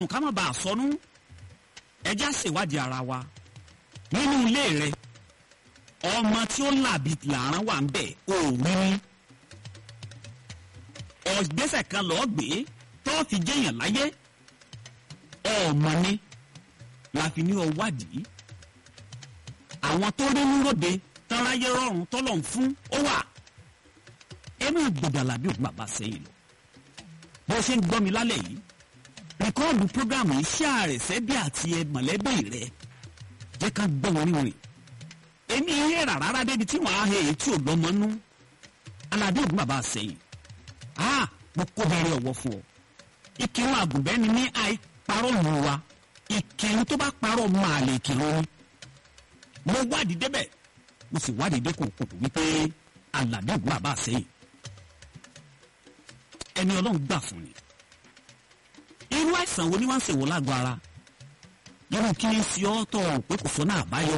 ká má bàa sọnù ẹjẹ́ àṣèwádìí ara wa nínú ilé rẹ ọmọ tí ó làbí làárán wà ń bẹ̀ ò rí ní ọ̀gbẹ́sẹ̀ kan lọ́ọ́ gbé tó fi jẹ́yàn láyé ọmọ ni la fi ní ọwádìí àwọn tó rí níròde tọ́láyé rọrùn tọ́lọ̀ ń fún ó wà ẹ máa gbọdọ̀ bí òkú bàbá sẹ́yìn lọ bó ṣe ń gbọ́ mi lálẹ́ yìí rìkọ́ọ̀dù prógrámù iṣẹ́ àrẹ̀sẹ́ bí àti ẹ mọ̀lẹ́bí rẹ jẹ́ ká gbọ́ wọn níwọ̀n èmi yé rà rárá débi tí wọ́n á he èyí tí ò lọ́mọ nú aládé òkú bàbá sẹ́yìn ah mo kó bẹ̀rẹ̀ ọ̀wọ́ fún ọ ìkírun àgùnbẹ́ni ní àìparọ́ lù wa ìkírun tó bá parọ́ máa lè kírun ni mo wádìí débẹ̀ mo sì wádìí dé kòkòtò wípé aládé òkú bàbá sẹ́yìn ẹni ọlọ́run gbà fún ni irú àìsàn wo ni wọ́n ń ṣèwọ́ lágọ̀ ara irú kí ni sí ọ́ tọ̀ pé kò sọ́nà àbáyọ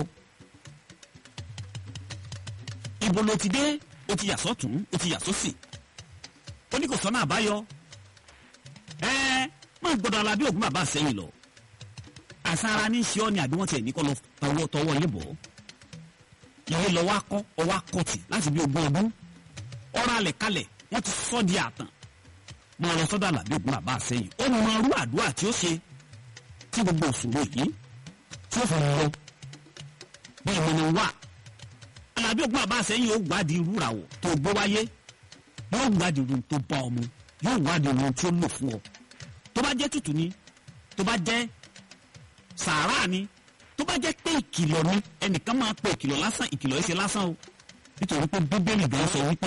ibo ló ti dé o ti yà sọ́tún o ti yà sósì ó ní kò sọ́nà àbáyọ ẹ máa gbọ́dọ̀ alábí ògùn bàbá sẹ́yìn lọ àsára ní ṣe ọ́ ni àbí wọ́n tiẹ̀ ní kọ́ lọ tọwọ́ tọwọ́ yín bọ̀ ilé lọ wá kọ́ ọwọ́ akọ́tì láti bí ogún ọdún ọ̀rọ̀ alẹ̀ kalẹ̀ wọ́n ti sọ́ di àtàn máa lọ sọ́dọ̀ àlàbí ògùn bàbá sẹ́yìn ó mọ irú àdúrà tí ó ṣe tí gbogbo òṣòro yìí tí ó fi lọ bí ìmọ̀nà wà àlàbí ògùn bàbá sẹ́yìn ó gbádìí irú ràwọ̀ tó gbé wáyé yóò gbádìí irun tó bá ọmọ yóò gbádìí irun tí ó lò fún ọ tó bá jẹ́ tútù ni tó bá jẹ́ sàárà ni tó bá jẹ́ pé ìkìlọ̀ ni ẹnìkan máa pe ìkìlọ̀ lásán ìkìlọ̀ yìí ṣe lásán o nítorí pé bíbélì gan sọ wípé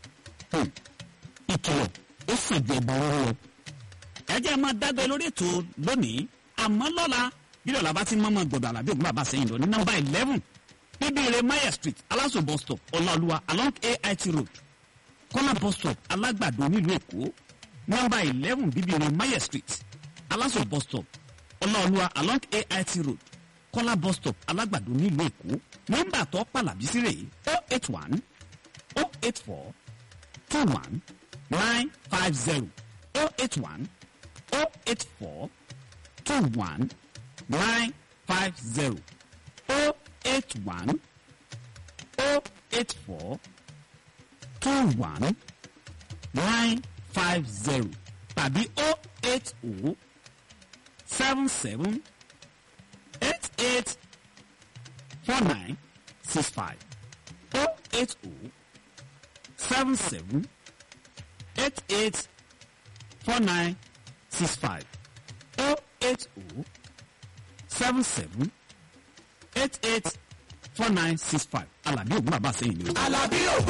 ìkìlọ̀ ó sàn ju ẹbọ rúrú lọ. ẹ jẹ́ máa dágbé lórí ètò lónìí àmọ́ lọ́la bí lọ́la bá ti mọ́mọ́ gbọ̀dọ̀ àlàbí ògùn bàbá sẹ́yìn lọ ní nọ́mbà eleven bíbélì mayer street aláṣọ bus stop ọláolúwa along ait road kọ́lá bus stop alágbàdo nílùú èkó nọ́mbà eleven bíbélì mayer street aláṣọ bus stop ọláolúwa along ait road kọ́lá bus stop alágbàdo nílùú èkó nọ́mbà tó pàlàbí sí rèé oh eight one oh eight four two one nine five zero oh eight one oh eight four two one nine five zero oh eight one oh eight four two one nine five zero tàbí oh eight oh seven seven eight eight four nine six five oh eight oh seven seven eight eight four nine six five oh eight oh seven seven eight eight four nine six five Àlàbí Ògún bàbá sẹ́yìn ni o. Àlàbí Ògún.